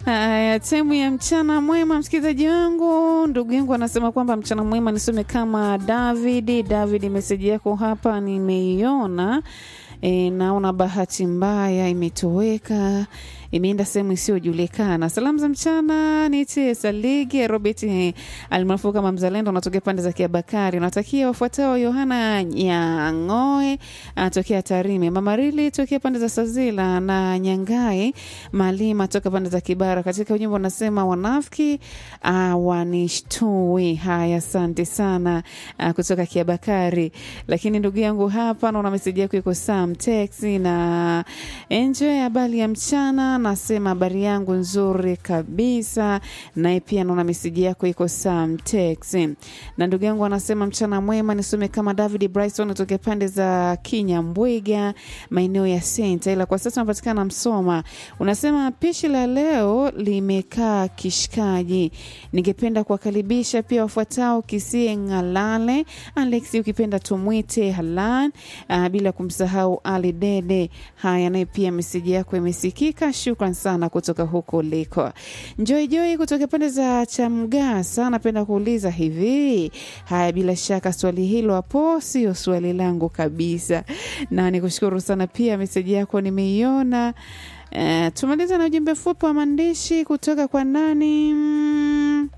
Haya, temu ya mchana mwema, msikilizaji wangu. Ndugu yangu anasema kwamba mchana mwema nisome kama David. David, meseji yako hapa nimeiona. E, naona bahati mbaya imetoweka imeenda sehemu isiyojulikana. Salamu za mchana nitie Saligi Robert eh, almaarufu kama Mzalendo, unatokea pande za Kiabakari. Unatakia wafuatao: Yohana Nyangoe anatokea Tarime, Mama Rili tokea pande za Sazila na Nyangai Malima toka pande za Kibara. Katika ujumbe unasema wanafiki uh, wanishtui. Haya, asante sana uh, kutoka Kiabakari. Lakini ndugu yangu hapa naona meseji yako iko Sam Texi na enjoy habari ya mchana nasema habari yangu nzuri kabisa. Naye pia naona meseji yako iko Sam Tex. Na ndugu yangu anasema mchana mwema, nisome kama David Bryson atokea pande za Kinyambwiga, maeneo ya Senta, ila kwa sasa unapatikana Msoma. Unasema pishi la leo limekaa kishikaji. Ningependa kuwakaribisha pia wafuatao: Kisie Ng'alale, Alex ukipenda tumwite Halan, uh, bila kumsahau Ali Dede. Haya, naye pia meseji yako imesikika. Shukran sana kutoka huko uliko. Joy Joy kutoka pande za Chamgasa, napenda kuuliza hivi. Haya, bila shaka swali hilo hapo sio swali langu kabisa, na nikushukuru sana pia, meseji yako nimeiona. Uh, tumaliza na ujumbe fupi wa maandishi kutoka kwa nani? Mm.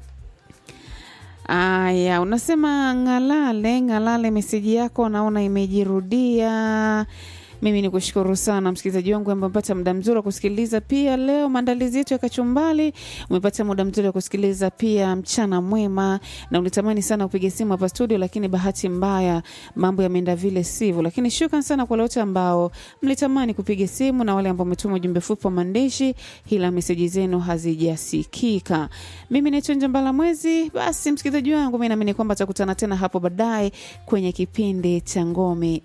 Aya, unasema Ng'alale, Ng'alale, meseji yako naona imejirudia. Mimi ni kushukuru sana msikilizaji wangu ambaye umepata muda mzuri wa kusikiliza. Pia leo maandalizi yetu ya kachumbali, umepata muda mzuri wa kusikiliza pia mchana mwema, na ulitamani sana upige simu hapa studio, lakini bahati mbaya mambo yameenda vile sivyo. Lakini shukran sana kwa wote ambao mlitamani kupiga simu na wale ambao umetuma ujumbe fupi wa maandishi, ila meseji zenu hazijasikika. Mimi naitwa Njambala Mwezi. Basi msikilizaji wangu, mimi naamini kwamba tutakutana tena hapo baadaye kwenye kipindi cha Ngome